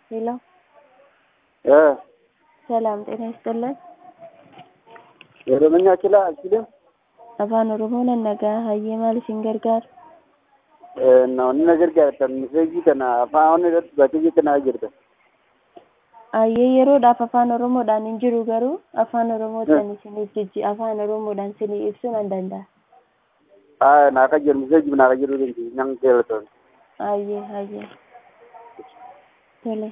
ሄሎ እ ሰላም ጤና ይስጥልን። ኦሮምኛ ችላ አልችልም afaan oromoon nagaa hayyee maal isin gargaara namoonni na gargaartan miseejii kana afaan irratti baatee kana jirta hayyee yeroodhaaf afaan oromoodhaan hin jiru garuu afaan oromootiin isiniif jijji afaan oromoodhaan isinii ibsuu nan danda'a naa ka jiru miseejii naa ka jiru nan keelatoon hayyee hayyee tole